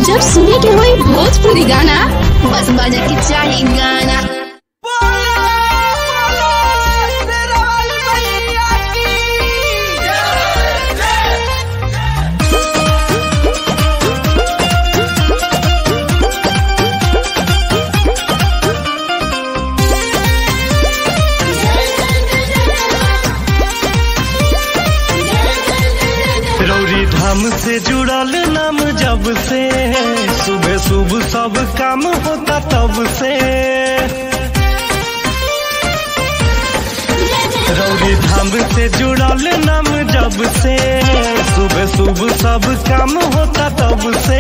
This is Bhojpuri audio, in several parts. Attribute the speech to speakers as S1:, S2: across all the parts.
S1: जब सुने के होई भोजपुरी गाना बस बजे के चाही गाना
S2: रौरी धाम से जुड़ल नाम जब से सुबह सुबह सब काम होता तब से रौरी धाम से जुड़ल नाम जब से सुबह सुबह सब काम होता तब से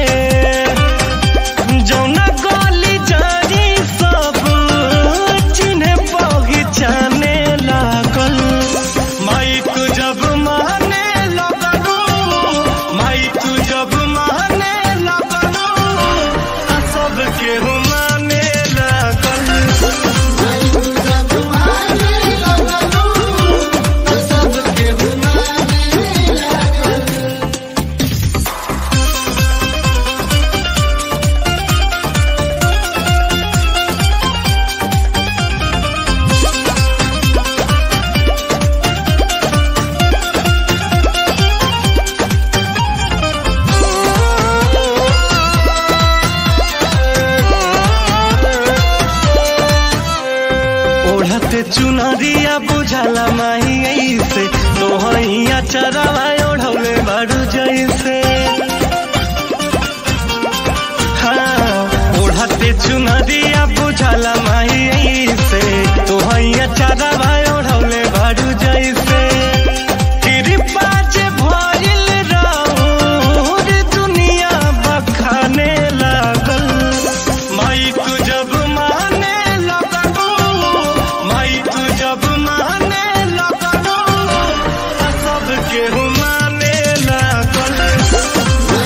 S2: जौना गली जारी सब चिन्हे पहचाने लागल माई तू जब माने लगलू माई तू जब माने लगलू आ सब केहू माने लागल ओढ़ते चुनरिया बुझाला माही ऐसे तोहैया चरवा ओढ़ौले बारू जैसे हाँ ओढ़ते चुनरिया बुझाला माही ऐसे तोहैया चरवा ओढ़ौले बारू जैसे कृपा जे भइल रहूर दुनिया बखाने लागल माई तू जब माने लगलू माई तू जब माने लगलू आ सब केहू माने लागल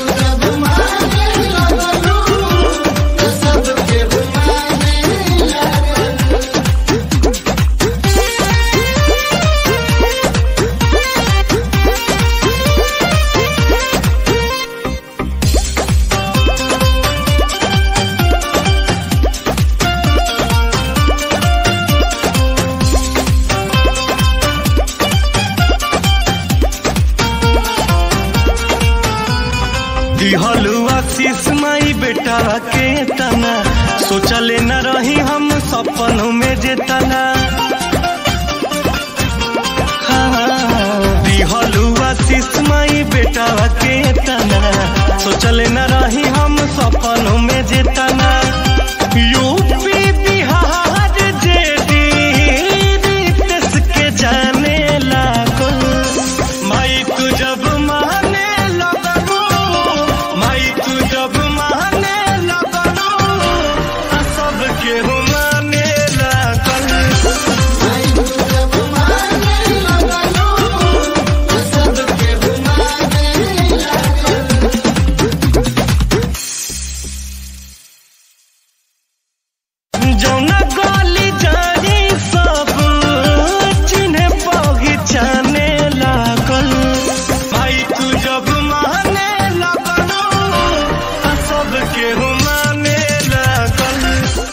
S2: दिहलु आशीष माई बेटा के तना सोचले न रही हम सपनों में जे तना हाँ, दिहलु आशीष माई बेटा के तना सोचले न रही हम सपनों में जे तना यूपी बिहार जे देश के जाने लागल माई तू जब माने लगलू माई तू जब माने लगलू आ सब केहू माने लागल जौना गली जारी सब चिन्हे पहचाने लागल भाई तू जब माने लगलू आ सब केहू माने लागल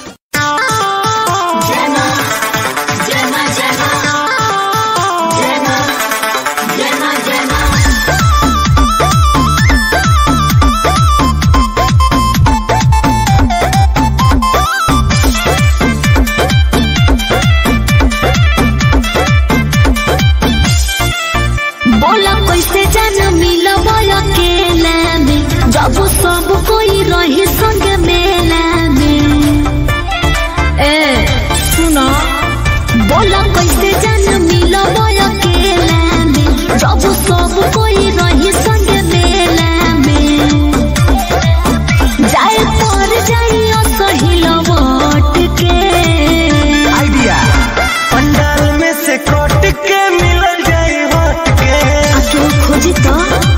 S3: बोला कैसे जाना मिला अकेला में जब सब कोई रही संग मेला में ए सुनो बोला कैसे जाना मिला अकेला में जब सब कोई रही संग मेला में जाए पर जाइयो सही लौट के
S2: आइडिया पंडाल में से कट के मिल जाए हट के
S3: तू खोजी तो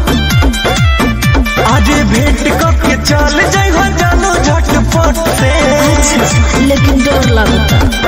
S2: आज भेंट करके चल जाए हो जानो झटपट से
S3: लेकिन डर लगता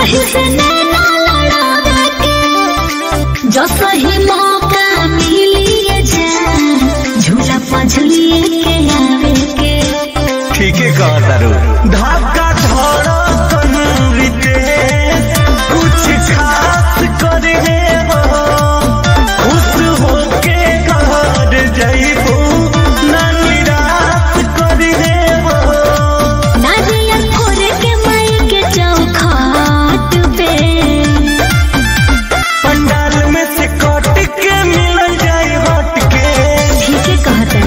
S3: यही से नैना लड़ावे के जो सही मौका मिलिए जान झूला पझलिए के आवे के
S2: ठीक है कहा तारू धक्का धड़कन रितेश कुछ खास करे हो खुश होके घर जइबू ना निराश करे हो
S3: नारियल फोड़े के माई के चौखट पे
S2: पंडाल में से कट के मिल जाए हट के
S3: ठीक है कहते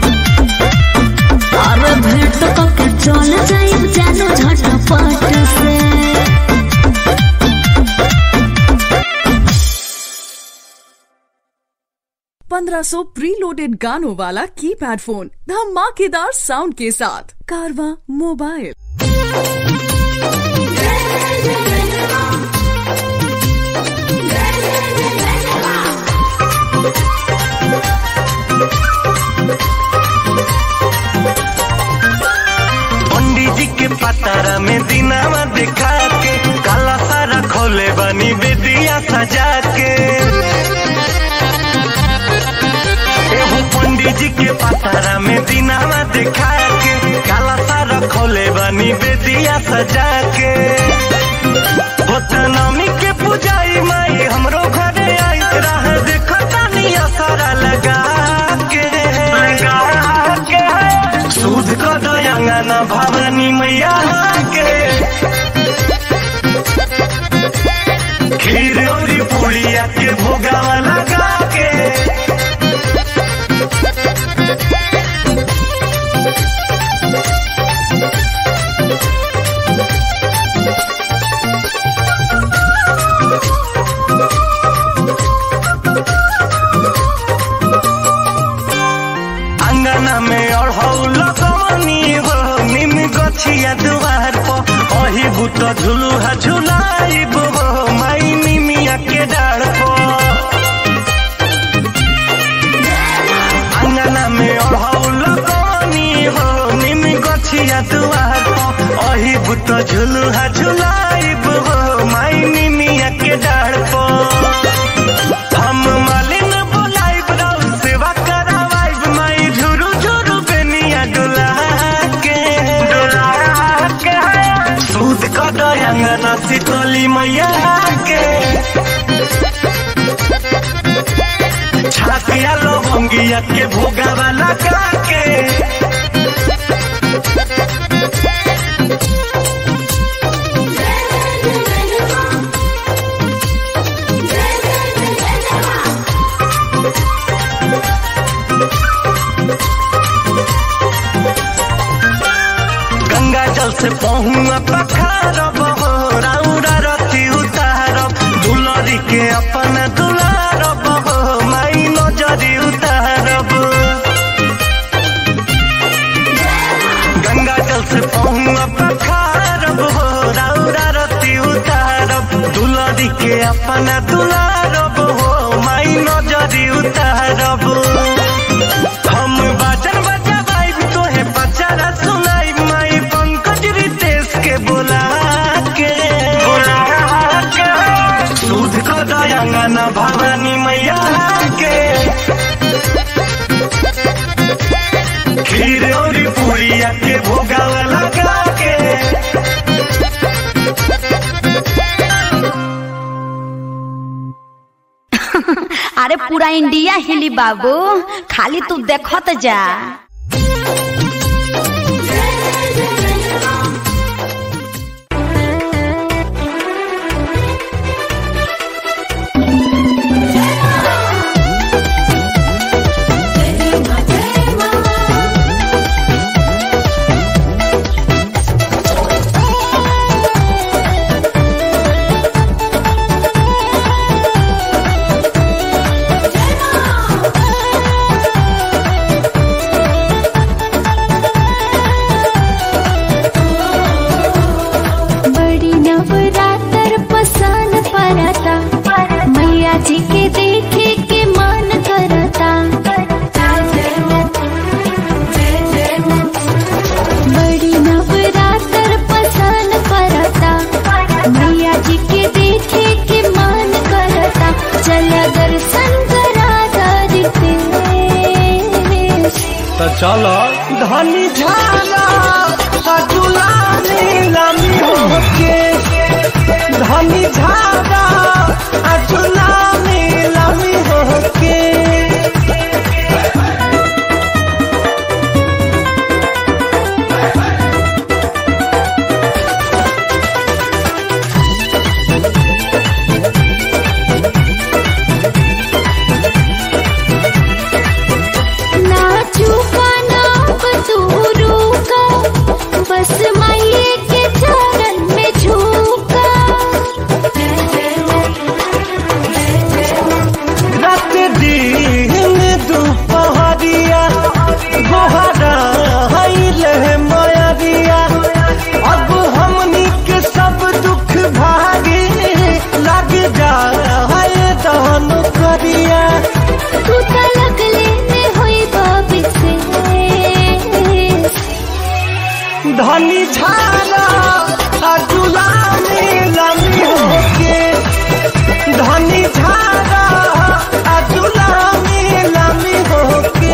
S3: और भेंट तो के चल जाए जानो झटपट से
S4: पंद्रह सौ प्री लोडेड गानों वाला कीपैड फोन धमाकेदार साउंड के साथ कारवा मोबाइल
S2: पंडित जी के पतारा में दिनावा दिखा के काला सारा खोले बनी बेदिया सजा के एहो पंडित जी के पतारा में दिनावा दिखा के काला सारा खोले बनी बेदिया सजा के होता नमी के पुजाई माई हमरो घरे आई राह देखो तानिया सारा लगा के लगा के सूद को दयांगा ना भवानी मैया के खीर और पुड़िया के भोगावा लगा के अंगना में अढ़ौल कवनी हो निम गछिया दुआर पर अही बुत झुलुहा झुलाइब हो माई निमिया के डाढ़ पर अंगना में अढ़ौल कवनी हो निम गछिया दुआर पर अही बुत झुलुहा झुलाइब हो माई निमिया के डाढ़ पर हम मालिन बोलाइब रौ सेवा करावाइब माई झुरु झुरु बेनिया डोला के डोला के सूद क दयांगना सितोली मैया के छातिया लवंगिया के भोगावा लगा के गंगा जल से पहुआ पखारब हो राउरा रति उतारब दुलरी के अपन दुलारब हो माई नजरी उतारब गंगा जल से पहुआ पखारब हो राउरा रति उतारब दुलरी के अपन दुलारब हो माई नजरी उतारब हम बाजन बजवाइब तोहे पचारा सुनाइब माई पंकज रितेश के बोला के बोला के सूद को दयांगना भवानी मैया के खीर और पूरिया के भोगावा लगा के
S5: अरे पूरा इंडिया हिली बाबू खाली तू देखत जा
S2: चलो धनी झाला सजुला नीलमी होके धनी झाला अजुला नीलमी होके
S3: नाचू का नाप तू रूका बस माये के चरण में झूका
S2: रात दिन दुपहरिया गोहरा है मयरिया अब हमनी के सब दुख भागे लग जा है दान करिया
S3: तू तलक लेने होई बाबी से
S2: धनी झाला अजुला नीलमी होके धनी झाला अजुला नीलमी होके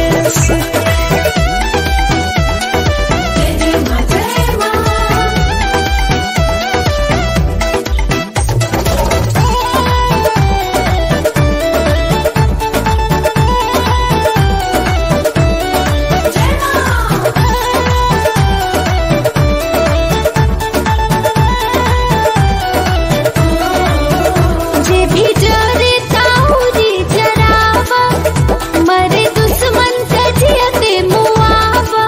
S3: जे भी जरे ताऊरी जरावा मरे दुश्मन से जियते मुआवा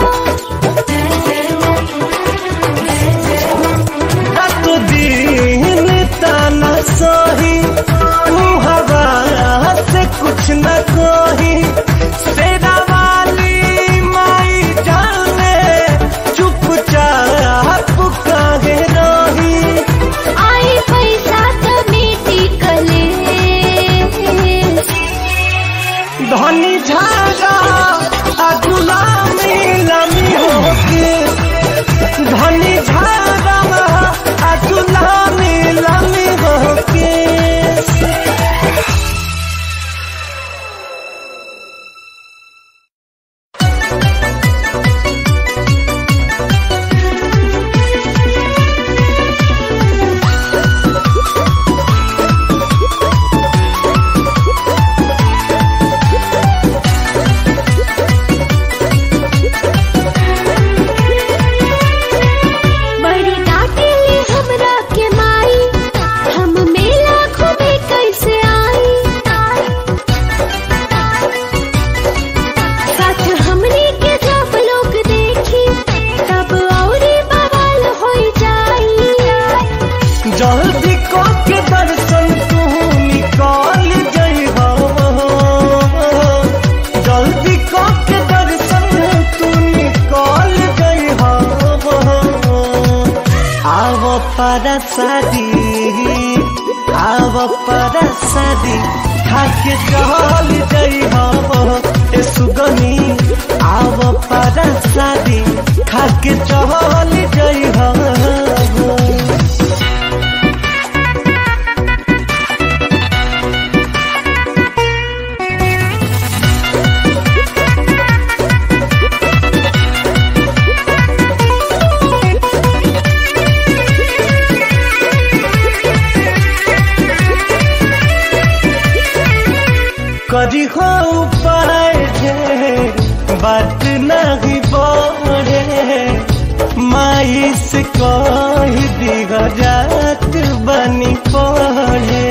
S2: रात दिन ताना सही तू हवा से कुछ न कोही सेना वाली माई जाने चुपचाप काहे रही
S3: आई पैसा तो मीठी कले
S2: धनी झागा अजुला नीलमी होके धनी झागा अजुला नीलमी होके
S3: बड़ी डांटेली हमरा के माई हम मेला घूमे कैसे आई साथ हमनी के जब लोग देखी तब औरी बवाल हो जाई
S2: जल्दी को के दर्शन तू निकाल जई जल्दी को के दर्शन तू निकाल जई आव पर शादी आव पर शादी खाके चल जई ए सुगनी आव पर शादी खाके चल जई करी हो उपाय जे बात नहीं बोरे माई से कह दिग जात बनी पड़े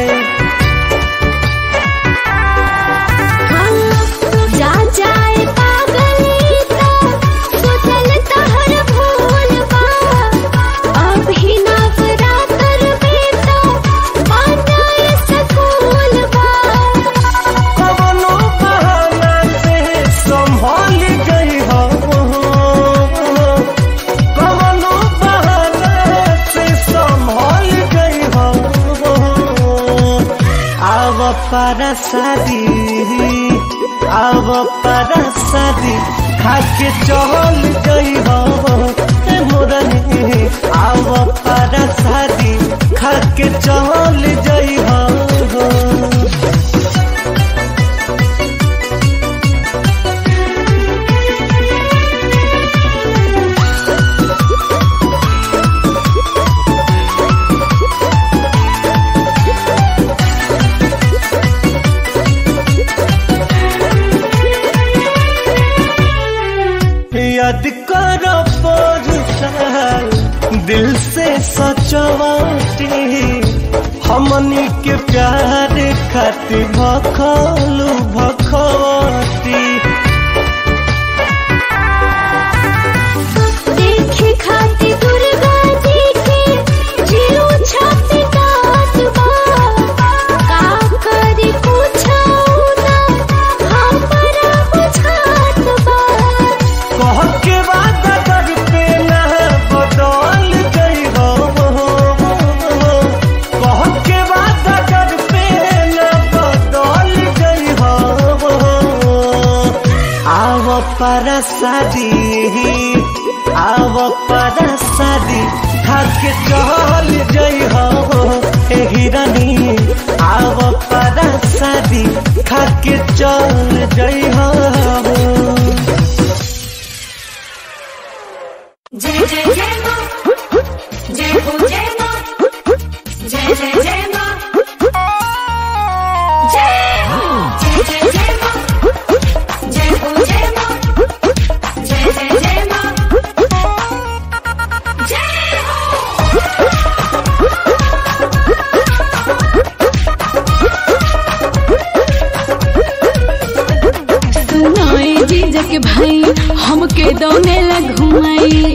S3: जा जाए पागली तो सुतल तहर भूल बा अब ही नवरात्र में तो मानाए सकूल बा
S2: कवनो बहाना से संभाल गई हो कवनो बहाना से संभाल गई हो आव पर शादी आव पर शादी खाके चल गई हो ए मोरनी आव पर शादी खाके चल गई हो से सचवाटी हमनी के प्यार खातिर भखलू भखवती
S3: देखे खाती दुर्गा जी के जीरो छाती दात बा का करी पूछो ना हमरा बुझात बा
S2: कह के बाद कर पे ना बदल गई हो कह के बाद कर पे ना बदल गई हो आव पर शादी आव पर शादी खाके चल जई हो ए हिरनी आव पर शादी खाके चल जई हो
S3: जय जय जय मां जय हो जय मां जय जय जय मां जय जय जय जय मां जय हो जय मां जय जय जय मां जय हो
S1: सुनाई जीजा के भाई हमके दौने ला घुमाई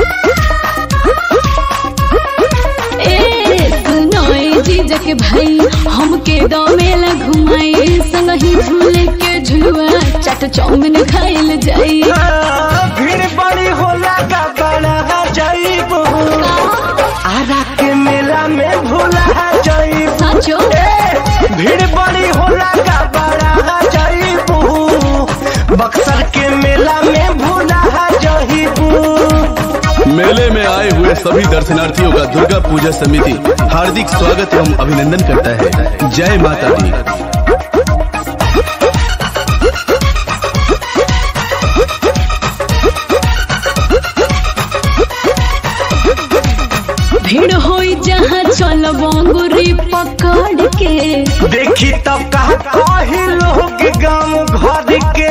S1: ए सुनाई जीजा के भाई हमके दौने ला घुमाई संगही झूले के झुलुआ चाट चाउमिन खाइल जाई
S2: भीड़ बड़ी होला का बड़ा जाइबो आरा के मेला में भूला जाइबो
S1: साचो
S2: ए, भीड़ बड़ी होला का बड़ा जाइबो बक्सर के मेला में भूला जाइबो
S6: मेले में आए हुए सभी दर्शनार्थियों का दुर्गा पूजा समिति हार्दिक स्वागत एवं अभिनंदन करता है जय माता दी
S1: भीड़ होई जहाँ चल बंगुरी पकड़ के
S2: देखी तब कहा कही लोग गांव घर के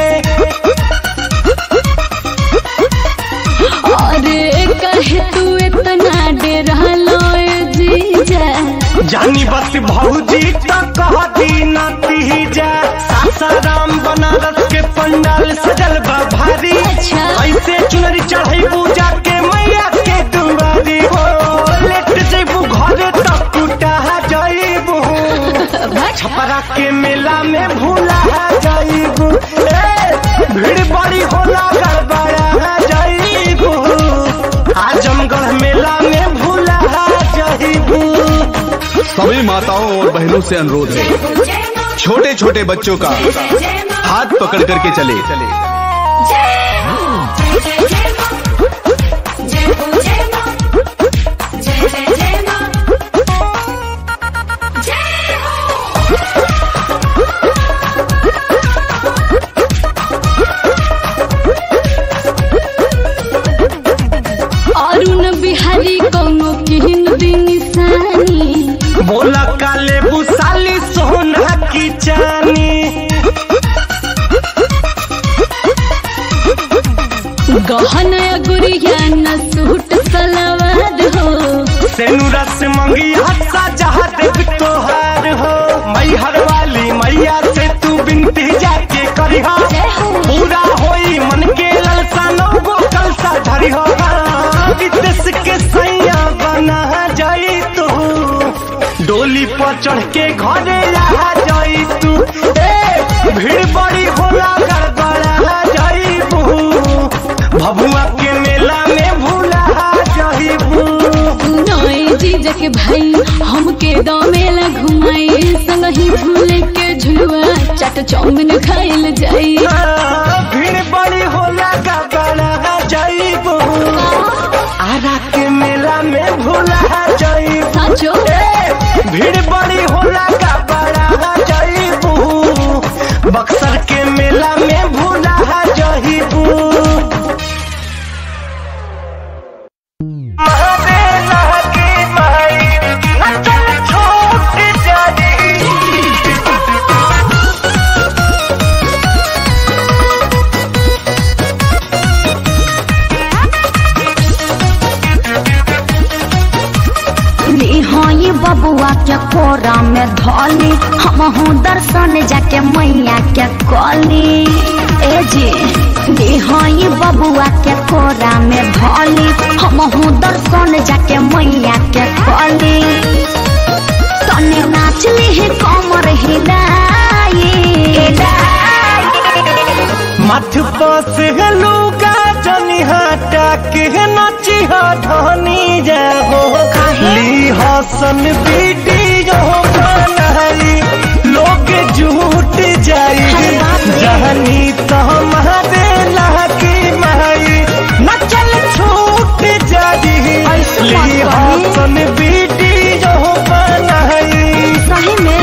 S1: अरे कहे तू इतना डेरा लोए जीजा
S2: जानी बस भौजी तो कहती नती जा सासाराम बनारस के पंडाल सजल बा भारी
S1: अच्छा।
S2: ऐसे चुनरी चढ़ई पूजा के मैया के दुआरी हो लेट जइबू घरे तक टूटा जइबू छपरा के मेला में भूला जइबू ए, भीड़ बड़ी होला गड़बड़ा जइबू आजमगढ़ मेला में भूला जइबू
S6: सभी माताओं और बहनों से अनुरोध है
S3: जय मां
S6: छोटे छोटे बच्चों का
S3: जय मां
S6: हाथ पकड़ करके चले
S3: जय जय जय जय मां जय हो जय मां जय जय जय मां जय हो
S1: अरुण बिहारी कौनो किहन दिन निशानी
S2: बोला काले बुसाली सोना की चानी
S1: गहना गुड़िया न सूट सलवार हो
S2: सेनुरा से मंगी हत्सा जहाँ देख तोहार हो मैहर वाली मैया से तू बिनती जाके करी हो पूरा होई मन के ललसा नौगो कलसा धरी हो विदेश के सैया बना जाई तू डोली पर चढ़ के घरे आ जाई तू ए भीड़ बड़ी होला गड़बड़ा जाईबू भभुआ के मेला में भूला जाईबू
S1: नई जीजा के भाई हमके दमेला घुमाई संगही झूले के झुलुआ चाट चाउमिन खाइल जाई
S2: भीड़ बड़ी होला का बड़ा जाइबो आरा के मेला में भूला जाइबो
S1: साचो
S2: ए, भीड़ बड़ी होला का बड़ा जाइबो बक्सर के मेला में भूला जाइबो महादेला की माई अचल छूट जाई
S3: बबुआ के कोरा में धोली हमहू दर्शन जाके मैया के कली ए जी दिहाई बबुआ के कोरा में धोली हमहू दर्शन जाके मैया के कली तने नाच ली कमर हिलाई
S2: मथ पस लुगा जनी हटा के नची धनी जाहो ली हसन वीडियो बनाई लोग झूठ जाई जहनी तो हमारे लागी माई नचल छूट जाई ली हसन वीडियो बनाई
S3: सही में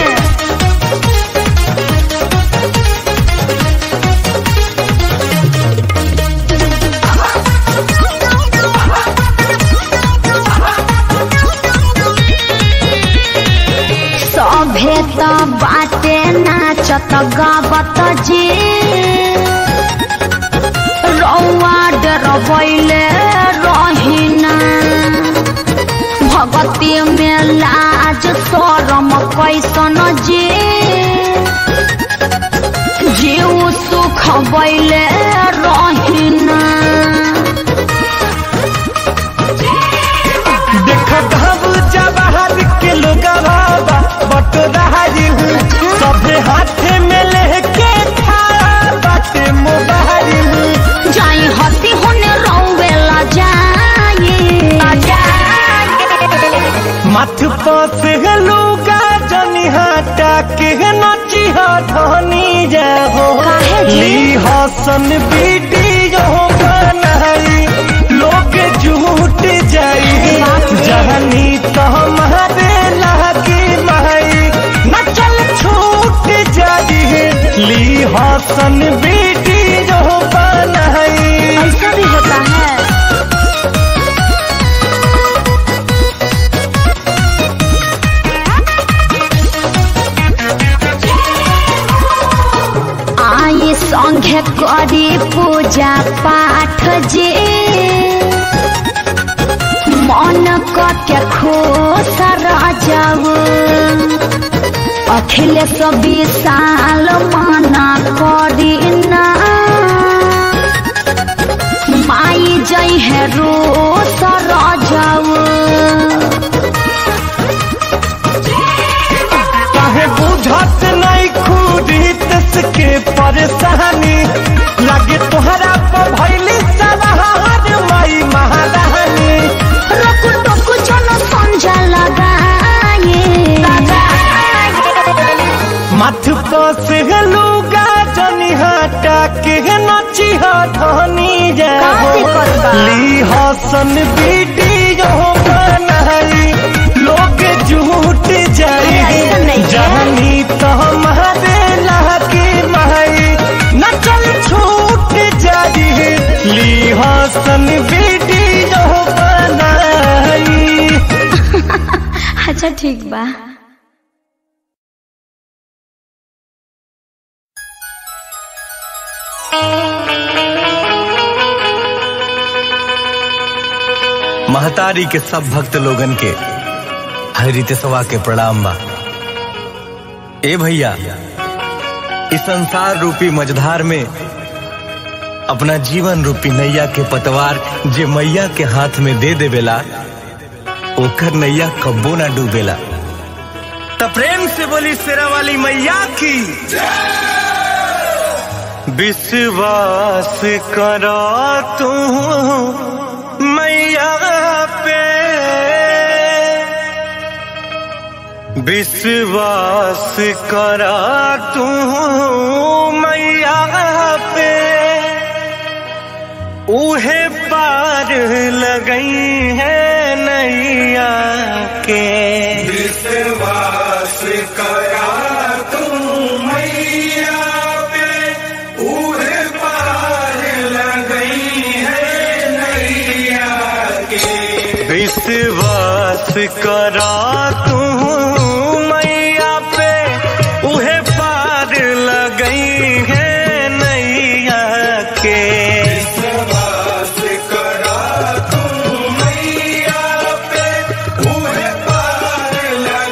S3: सभे त बाटे नाचत गावत जी रौआ डरबैले रहिना भगती में लाज शरम कैसन जी जीव सुख बैले रहिना
S2: देखो घब जवाहर के लोग बाबा बट रही हूँ सभे हाथे में लेके खड़ा बाटे मोबाइल
S3: जाई हसी होने रौवेला जाई
S2: मथ पस लुगा जनी हटा के नची धनी जाहो
S3: काहे जी?
S2: ली हसन वीडियो बनाई लोग झूठ जाई जहनी तो हमारे लागी माई नचल छूट जाई ली हसन वीडियो बनाई
S3: ऐसा भी होता है आई संघे करी पूजा पाठ जे मन के खुश जाऊ अखिलेश विशाल मना करी ना माई जई है रो सर जाऊ
S2: काहे बुझत नहीं खुदी के परेशानी लगे तोहरा पर भैली सवार माई महारानी
S3: रुक टुक जन संजा लगाए
S2: मथ पस लुगा जनी हटा के नची धनी जाहो
S3: का दिक्कत बा?
S2: ली हसन वीडियो बनाई लोग झूठ जाई
S3: अरे ऐसा नहीं है।
S2: जहनी तो हमारे लागे माई नचल छूट जाई ली हसन वीडियो बनाई
S3: अच्छा ठीक बा
S2: महतारी के सब भक्त लोगन के हरितसवा के प्रणाम बा ए भैया इस संसार रूपी मझधार में अपना जीवन रूपी नैया के पतवार जे मैया के हाथ में दे देवेला ओकर नैया कब्बो ना डूबेला त प्रेम से बोली शेरा वाली मैया की विश्वास करो तू मैया पे विश्वास करा तू मैया पे उहे पार लगई है नैया के
S7: विश्वास करा तू मैया पे उहे पार लगई है नैया के
S2: विश्वास करा तू मैया पे उहे पार लगई है नैया के
S7: विश्वास करा तू मैया पे उहे पार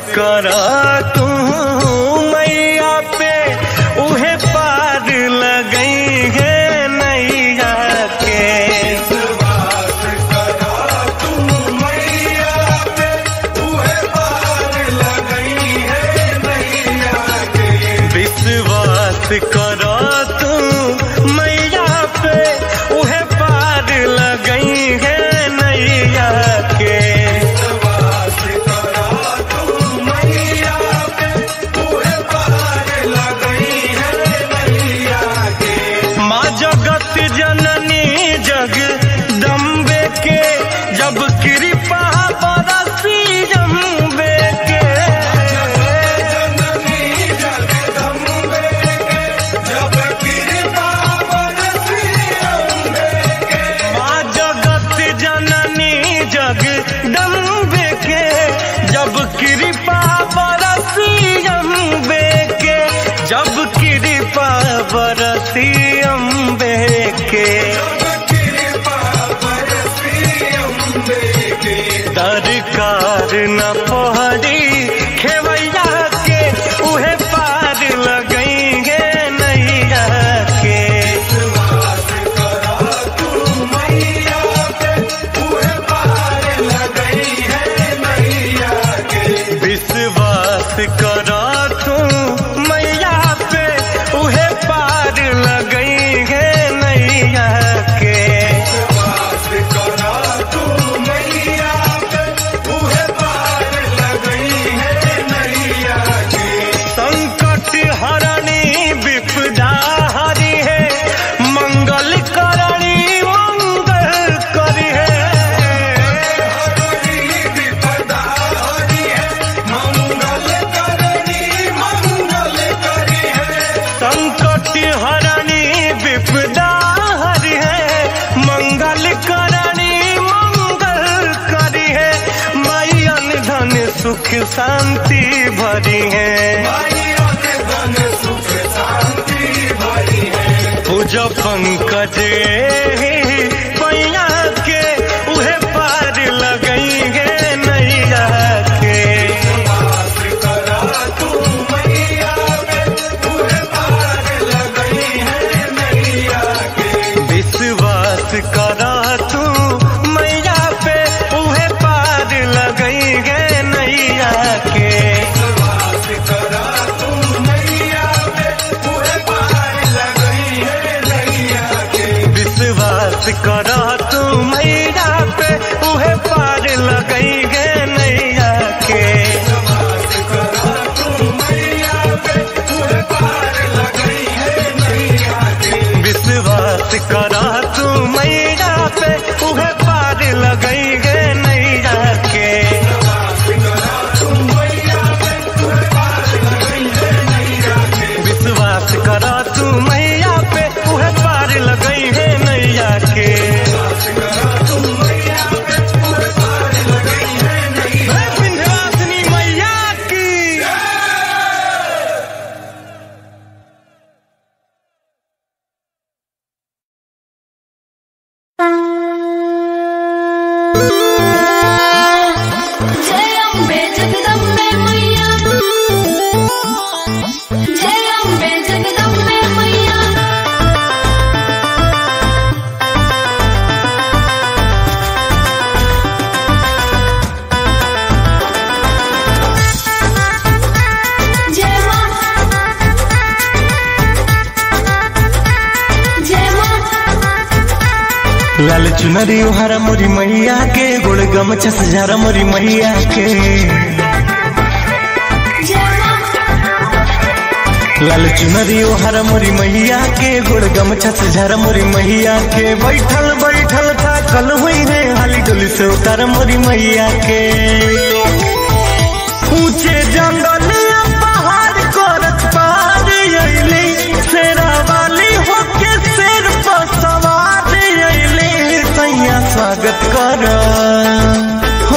S2: कर तू मैया पे उहे पार लगई है नैया के विश्वास कर तू मैया पे उहे पार लगई है नैया के माँ जगत जननी जग दम्बे के जब कृपा बरसी जम्बे के माँ जगत जननी जग दम्बे के जब कृपा बरसी अम्बे के जब कृपा बरसी अम्बे के दरकार न पहरी खेवैया के उहे पार लगेंगे नैया के विश्वास कर तू मैया पे उहे पार लगई है नैया के संकट हरणी विपदा हरी है मंगल करणी मंगल करी है संकट हरणी विपदा हरि है मंगल करणी मंगल करी है मैयन धन सुख शांति भरी है पूज पंकज पैया के उहे पार लगई गे नैया के विश्वास कर तू मैया पे उहे पार लगई गे नैया के विश्वास कर तू मैया पे उहे पार लगई गे नैया के विश्वास कर तू मैया पे उहे पार लगई गे नैया के विश्वास कर तू मैया पे उहे पार लगई है नैया के हे विंध्यवासिनी मैया की
S1: जय अम्बे जगदम्बे मैया जय अम्बे जगदम्बे मैया जय मां जय मां
S2: लाल चुनरी हरा मोरी मैया के गोड़ गमछा सजारा मोरी मैया के
S1: जय मां
S2: लाल चुनरी हरा मोरी मैया के गोड़ गमछा सजारा मोरी मैया के बैठल बैठल था कल हुई है हाली डोली से उतार मोरी मैया के ऊंचे जंगल या पहाड़ करत पार अइली शेरा वाली होके शेर पर सवार अइली सैया स्वागत कर हो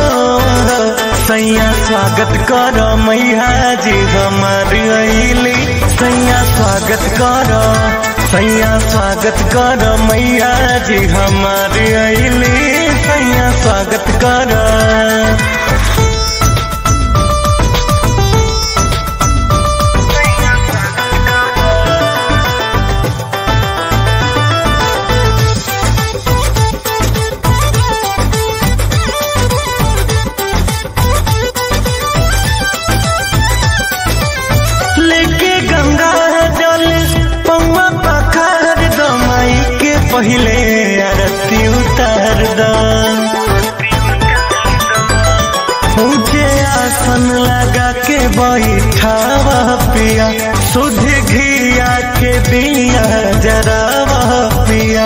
S2: सैया स्वागत कर मैया जी हमार अइली सैया स्वागत कर सैया स्वागत कर मैया जी हमार अइली सैया स्वागत कर पिया सुध घिया के दिया जरावा पिया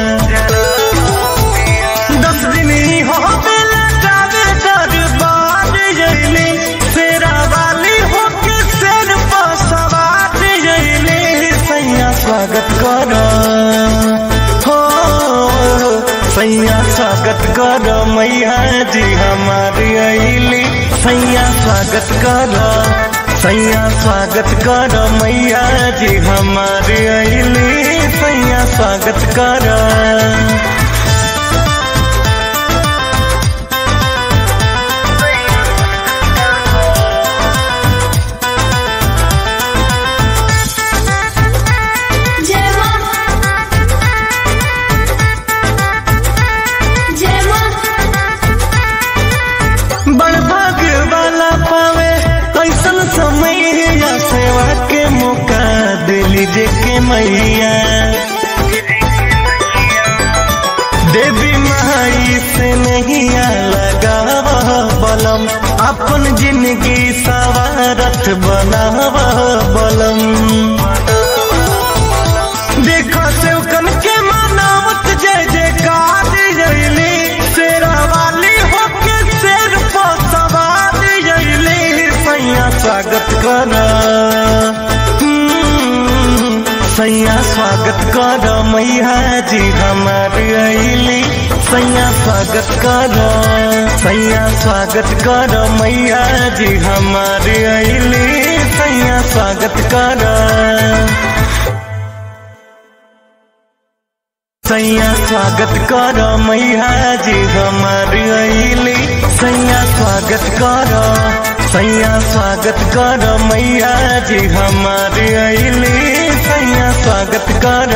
S2: दस दिन ही हो बेला जावे दरबार जैली तेरा वाली हो के सिर पर सवार जैली सैया स्वागत कर हो सैया स्वागत कर मैया जी हमारी अली सैया स्वागत कर सैया स्वागत कर मैया जी हमारी अली सैया स्वागत कर
S1: जय मां जय मां
S2: बड़ भाग्य वाला पावे ऐसन समय या सेवा के मौका दिली जे के मैया देवी माई से नहीं लगावा बलम अपन जिंदगी सवारत बनावा बलम देखा सेवकन के मनावत जय जयकार जयली शेरा वाली होके शेर पर सवार जयली सैया स्वागत कर सैया स्वागत कर मैया जी हमार अली सैया स्वागत कर सैया स्वागत कर मैया जी हमार अली सैया स्वागत कर सैया स्वागत कर मैया जी हमारी अली सैया स्वागत कर सैया स्वागत कर मैया जी हमारी अली सैया स्वागत कर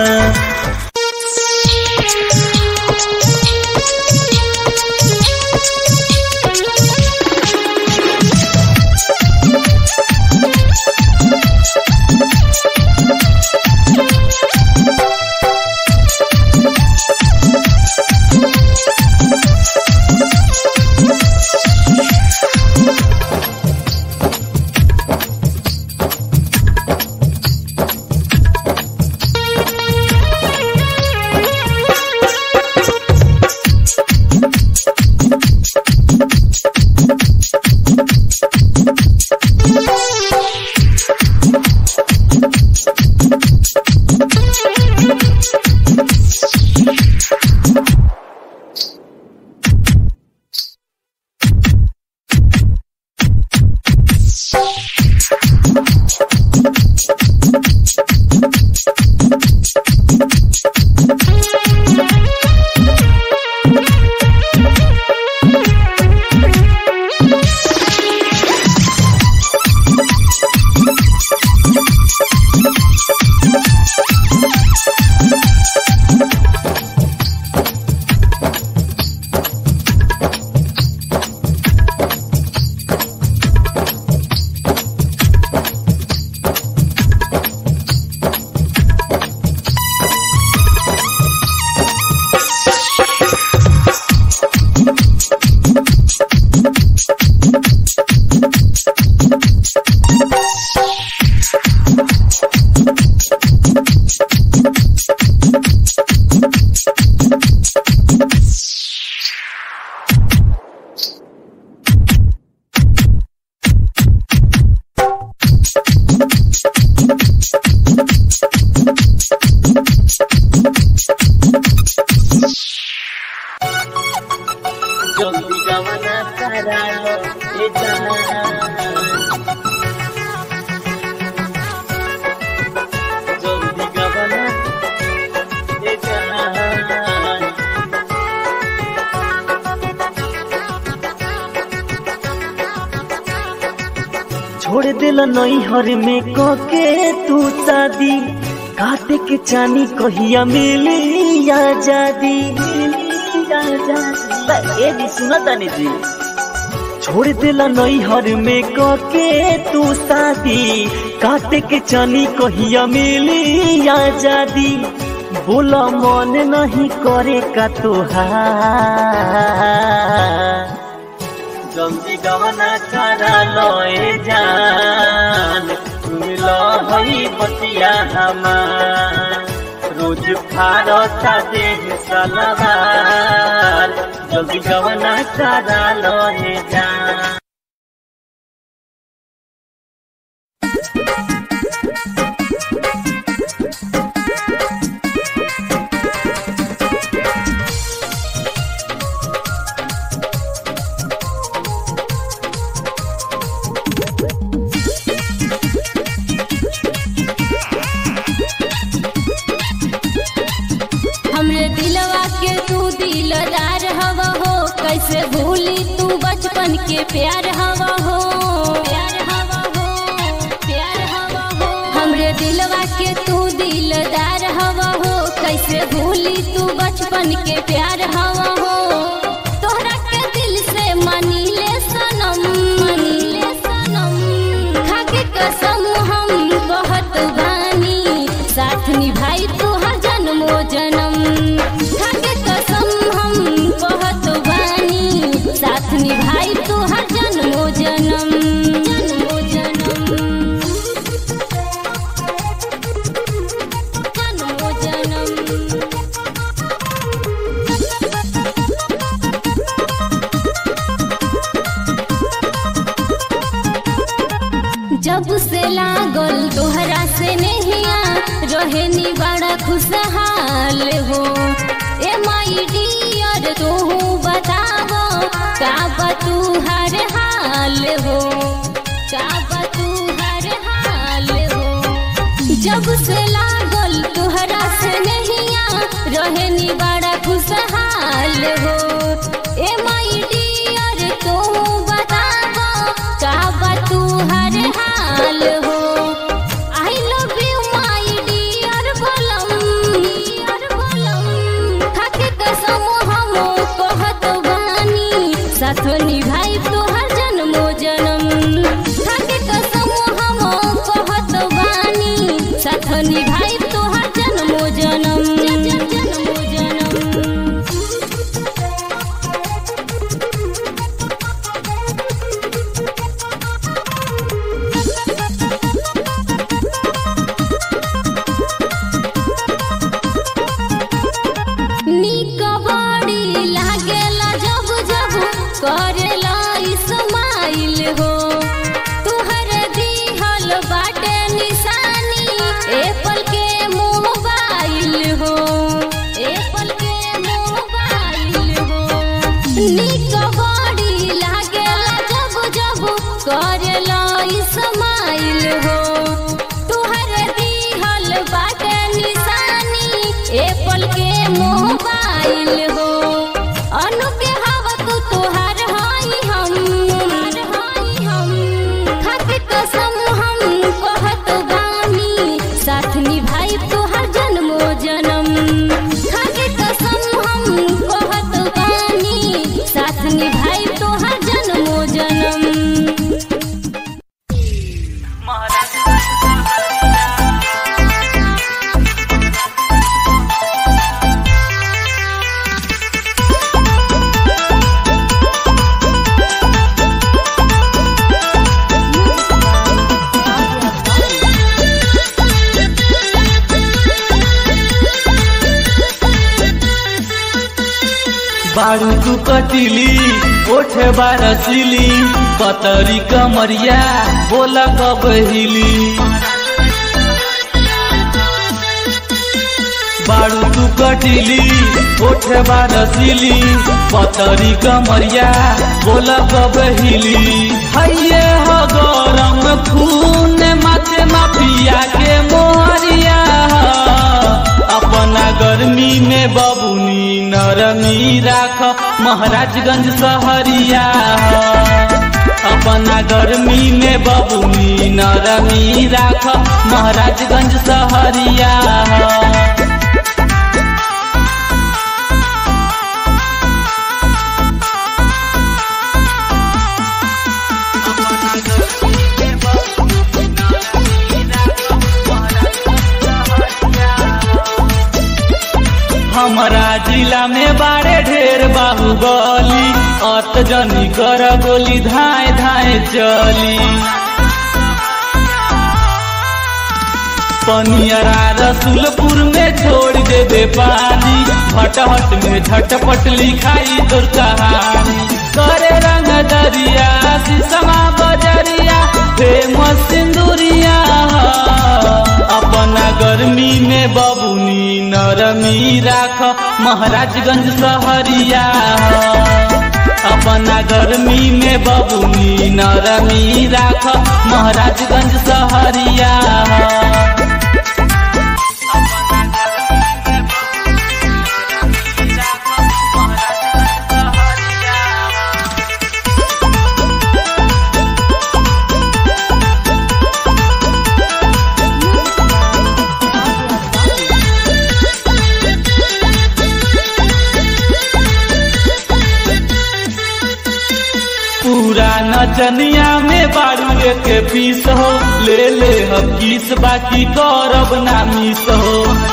S8: छोड़ दिल नैहर में कके तू शादी काटे के चानी कहिया मिली आजादी ए जी सुना तानी जी छोड़ दिल नैहर में कके तू शादी काटे के चानी कहिया मिली आजादी बोला मन नहीं करे का तुहार जल्दी गवना करा लोए जान हई बतिया हमार रोज फारता देह सलवार जल्दी गवना करा लहे जा
S1: हमरे दिलवा के तू दिलदार हवा हो कैसे भूली तू बचपन के प्यार हवा हो प्यार हवा हो प्यार हवा हो हमरे दिलवा के तू दिलदार हवा हो कैसे भूली तू बचपन के प्यार हवा हो तोहरा के दिल से मानी ले सनम मानी ले सनम खाके कसम हम बहुत बानी साथ निभाई तू हर जन्मो जन्म खाके कसम हम बहुत बानी साथ निभाई तू हर जन्मो जन्म जन्मो जन्म जन्मो जन्म जब से लागल तोहरा से नहिया रहनी बड़ा खुशहाल हो ए माई डियर तू बतावो का बा तू हर हाल हो का बा तू हर हाल हो जब से लागल तोहरा से नहिया रहनी बड़ा खुशहाल हो ए माई डियर तू बतावो का बा तू हर हाल हो I love you my dear बलम डियर बलम खाके कसम हम कहत बानी साथ निभाई तोहर जन्मो जन्म खाके कसम हम कहत बानी साथ निभाई तोहर जन्मो जन्म जन्मो जन्म नीक बड़ी लागेला जब जब करेला इस्माइल हो तुहर दिहल बाटे निशानी एप्पल के मोबाइल हो एप्पल के मोबाइल हो नीक बड़ी लागेला जब जब करेला इस्माइल हो तुहर दिहल बाटे निशानी एप्पल के मोबाइल हो अनु के हवा तू तोहार हाई हम हाई हम खाके कसम हम कहत बानी साथ निभाई तोहर जन्मो जन्म खाके कसम हम कहत बानी साथ निभाई तोहर जन्मो जन्म
S9: बारू तू कटिली ओठे बारसिली पतरी कमरिया बोला कब हिली बारू तू कटिली ओठे बारसिली पतरी कमरिया बोला कब हिली हैये हो गरम खून माथे माफिया के मोहरिया अपना गर्मी में बबुनी नरमी राख महाराजगंज सहरिया अपना गर्मी में बबुनी नरमी राख महाराजगंज सहरिया हमारा जिला में बारे ढेर बाहुबली अत जनी कर गोली धाए धाए चली पनियरा रसुलपुर में छोड़ दे दे पानी भटहट में झटपट लिखाई तोर कहानी करे रंग दरिया शीशमा बजरिया फेमस सिंदूरिया अपना गर्मी में बबुनी नरमी राख महाराजगंज सहरिया अपना गर्मी में बबुनी नरमी राख महाराजगंज सहरिया पूरा नचनिया में बारू के पीस हो ले ले हम किस बाकी करब ना मिस हो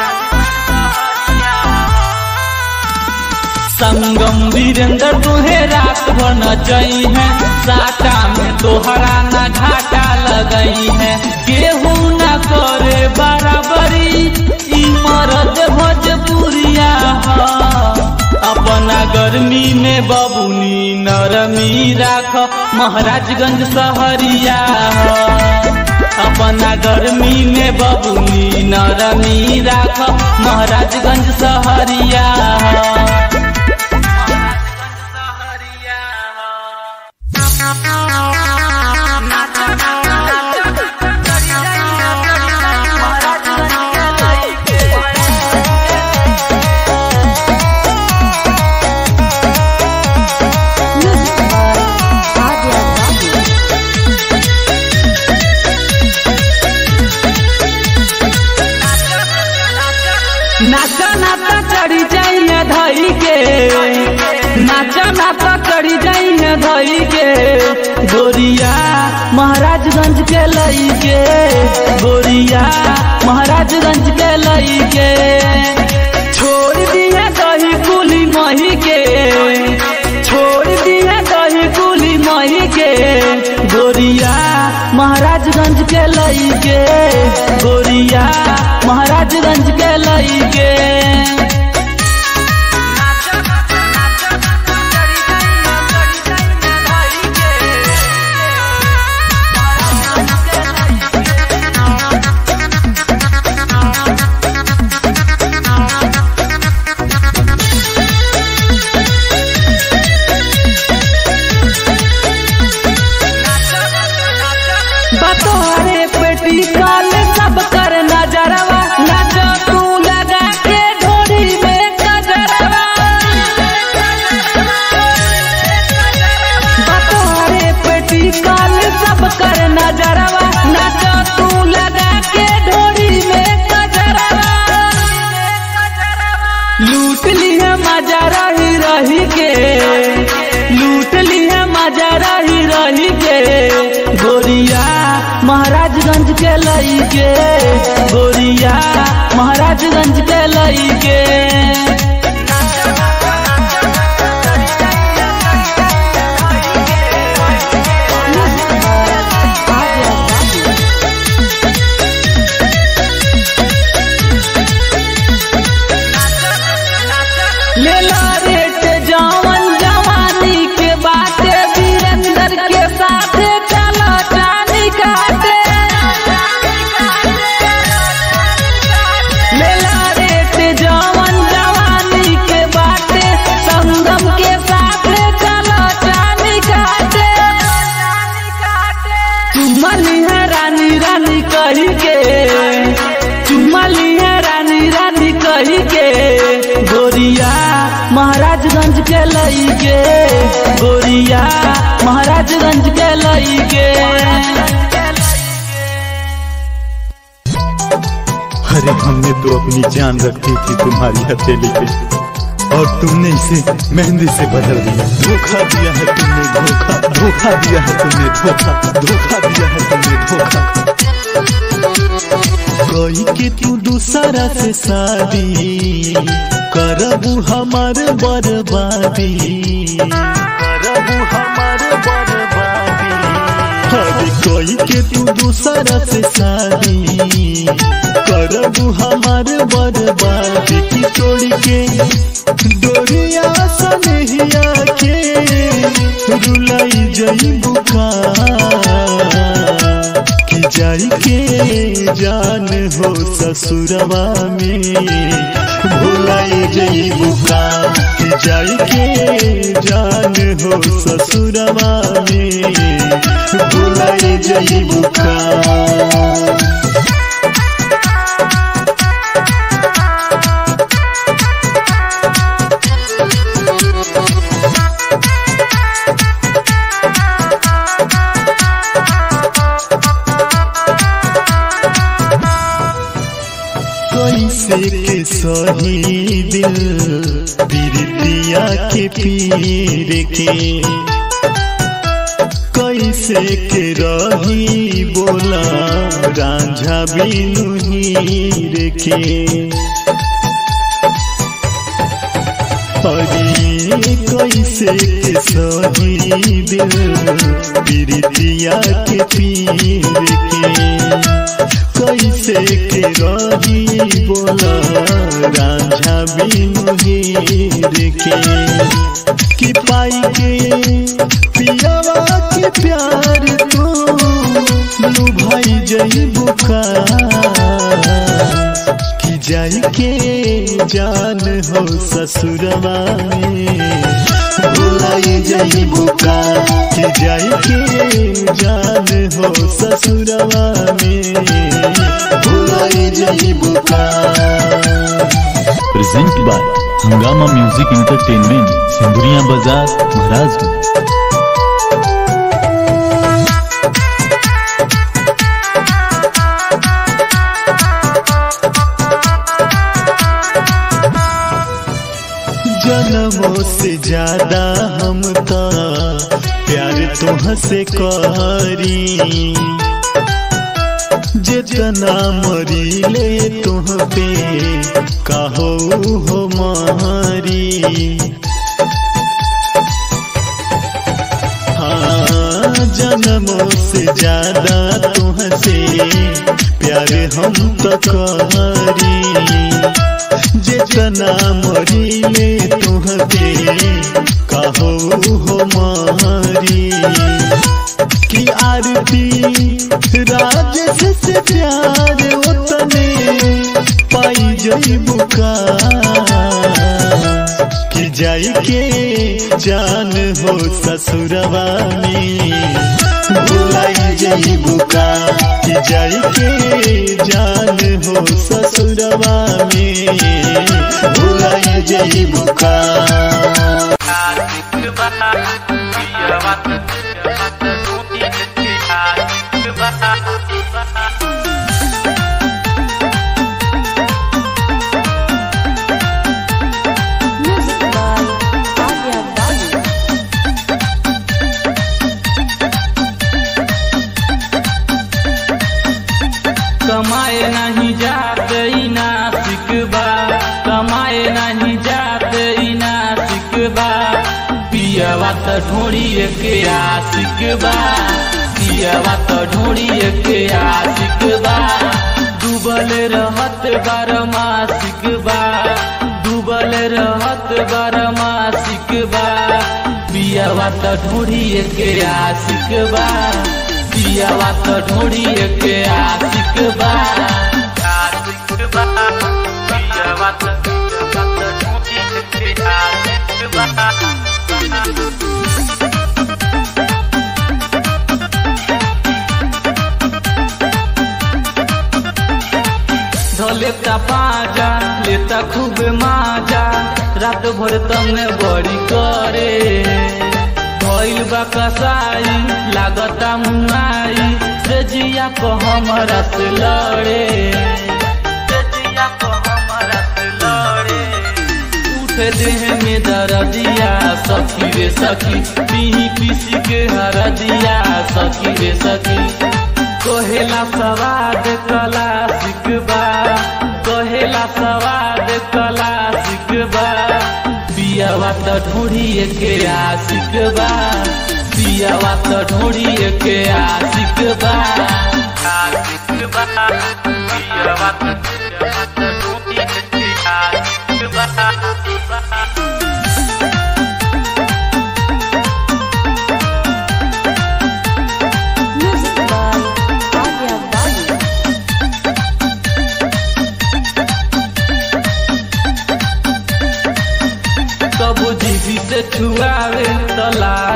S9: संगम वीरेंद्र तुहे रात भर नचई है साटा में तोहरा ना घाटा लगई है केहू ना करे बराबरी ई मरद भोजपुरिया ह अपना गर्मी में बबुनी नरमी राख महाराजगंज सहरिया अपना गर्मी में बबुनी नरमी राख महाराजगंज सहरिया नाचा नाचा चढ़ी जाइए धई के नाचा नाचा चढ़ी जाइए धई के गोरिया महाराजगंज के लई के गोरिया महाराजगंज के लई के छोड़ दिए दही कुली मही के छोड़ दिए दही कुली मही के गोरिया महाराजगंज के लई के गोरिया महाराजगंज के लई के बतोरे पेटी काल सब कर नजरवा नच तू लगा के ढोरी में कजरवा बतोरे पेटी काल सब कर नजरवा नच तू लगा के ढोरी में कजरवा लूट लिया मजा रही रही के लूट लिया मजा रही रही के गोरिया महाराजगंज के लई के गोरिया महाराजगंज के लई के लेला रेट जवन जवानी के बाटे वीरेंद्र के साथे चला चानी काटे लेला रेट जवन जवानी के बाटे संगम के साथे चला चानी काटे चुमली है रानी रानी कही के चुमली है रानी रानी कही के गोरिया महाराजगंज के लई के गोरिया महाराजगंज के लई के
S10: अरे हमने तो अपनी जान रखी थी तुम्हारी हथेली पे और तुमने इसे मेहंदी से बदल दिया धोखा दिया है तुमने धोखा धोखा दिया है तुमने धोखा धोखा दिया है तुमने धोखा कोई के तू दूसरा से शादी करबू हमार बर्बादी करबू हमार बर्बादी अरे कोई के तू दूसरा से शादी हमार बर्बाद की तोड़ के डोरिया सनहिया के रुलाई जई बुका कि जाई के जान हो ससुरवा में भुलाई जई बुका कि जाई के जान हो ससुरवा में भुलाई जई बुका कैसे के सही दिल पीरितिया के पीर के कैसे के रही बोला रांझा बिनु हीर के अरे कैसे के सही दिल पीरितिया के पीर के कैसे के रही बोला रांझा बिनु हीर के कि पाई के पियावा के प्यार तो लुभाई जई बुका कि जाई के जान हो ससुरवा में भुलाई जई बुका कि जाई के जान हो ससुरवा में भुलाई जई बुका
S11: present by Hungama music entertainment Sindhuria बाजार महाराजगंज
S10: जन्मों से ज्यादा हम तो प्यार तुह से करी जितना मरी ले तुह पे कहो हो मारी हाँ जन्मों से ज्यादा तुह से प्यार हम तो करी जितना मरी ले तुहके कहो हो मारी कि आरती राजस से प्यार उतने पाई जई बुका कि जाई के जान हो ससुरवा में भुलाई जई बुका कि जाई के जान हो ससुरवा में भुलाई जई बुका
S9: कमाए नहीं जाते ई नासिक बा कमाए नहीं जाते ई नासिक बा पियवा त ढोड़िए के आशिक बा पियवा त ढोड़िए के आशिक बा डूबल रहत बारमासिक बा डूबल रहत बारमासिक बा पियवा त ढोड़िए के आशिक बा पियवा त ढोड़िए के आशिक बा आशिक बा पियवा त ढोड़िए के आशिक बा लेता पाजा लेता खूब माजा रात भर तमे बड़ी करे भइल बा कसाई लागता मुआई से जिया को हमरा से लड़े से जिया को हमरा से लड़े उठे देह में दर्दिया सखी रे सखी पीही पीसी के हरदिया सखी रे सखी कहेला सवाद कला सिकबा कहेला सवाद कला सिकबा पियावा त ढूढ़िए के आशिक बा पियावा त ढूढ़िए के आशिक बा आशिक बा पियावा त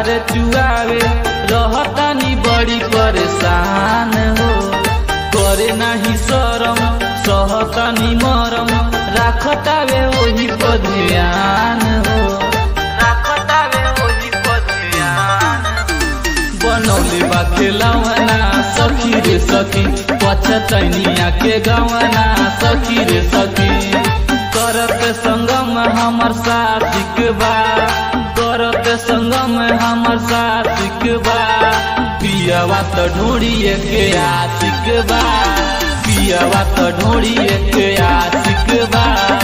S9: रे चुआवे रहतानी बड़ी परेशान हो करे नाही शरम सहतानी मरम राखतावे वही पर ध्यान हो राखतावे वही पर ध्यान बनौले बा खेलवना सखी रे सखी पछतैनिया के गवना सखी रे सखी करत संगम हमर साथिक बा करत संगम हमर साथिक बा पियवा त ढोड़िए के आशिक बा पियवा त ढोड़िए के आशिक बा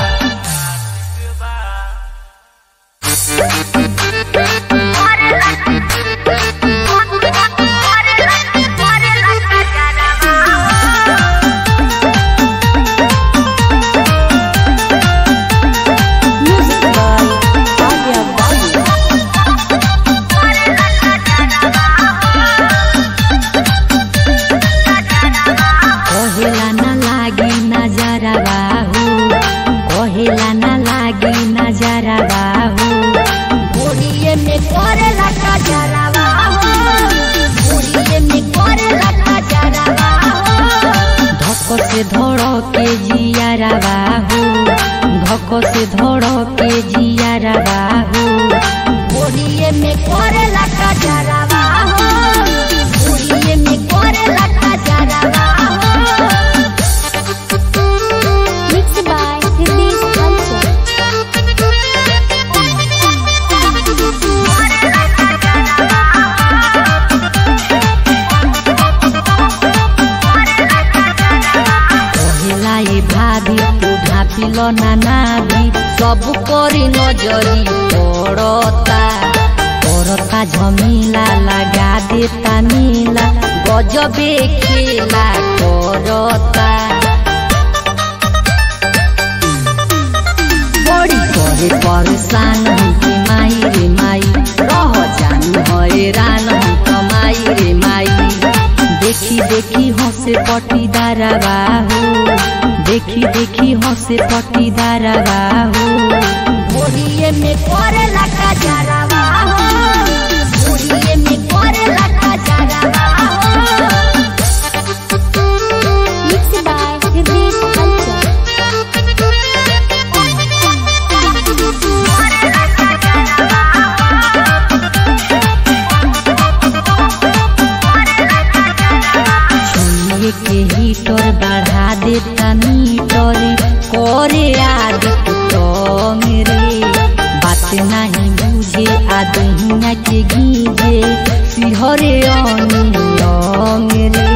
S3: कहेला ना लागी नजरा बाहू कहेला ना लागी नजरा बाहू
S1: घोड़िए में करेला का जरावा हो घोड़िए में करेला का जरावा हो
S3: धक से धड़ के जियारा बाहू धक से धड़ के जियारा बाहू
S1: घोड़िए में करेला का जरावा हो घोड़िए में करेला का जरावा हो Mixed by Hitesh Culture.
S3: कहेला ये भाभी तू ढापिल ना नाभी सब करी नजरी पड़ता पड़ता झमीला लगा देता नीला गजबे खेला करता बड़ी करे परेशान हूँ कि माई रे माई रह जान हैरान हूँ कमाई रे माई देखी देखी हंसे पटीदार बाहू देखी देखी हंसे पटीदार बाहू
S1: घोड़िए में करेला का जरावा हो घोड़िए में करेला का जरावा हो Mixed by Hitesh Culture.
S3: सुनिए के हीटर बढ़ा देता मीटर करे आदि तो मेरे बात नहीं बुझे आदहिया के गीजे सिहरे मेरे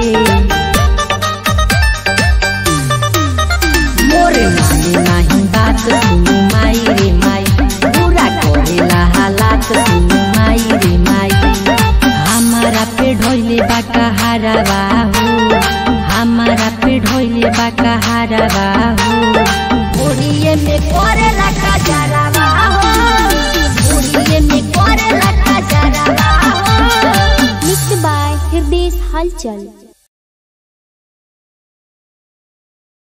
S3: मोरे माने नहीं बात सुनु माई रे माई पूरा करेला हालात सुनु माई रे माई हमारा पे ढोले बाका हारा बाहू हमारा पे ढोले बाका हारा बाहू
S1: घोड़िए में करेला का जरावा हो घोड़िए में करेला का जरावा हो Mixed by Hitesh Culture.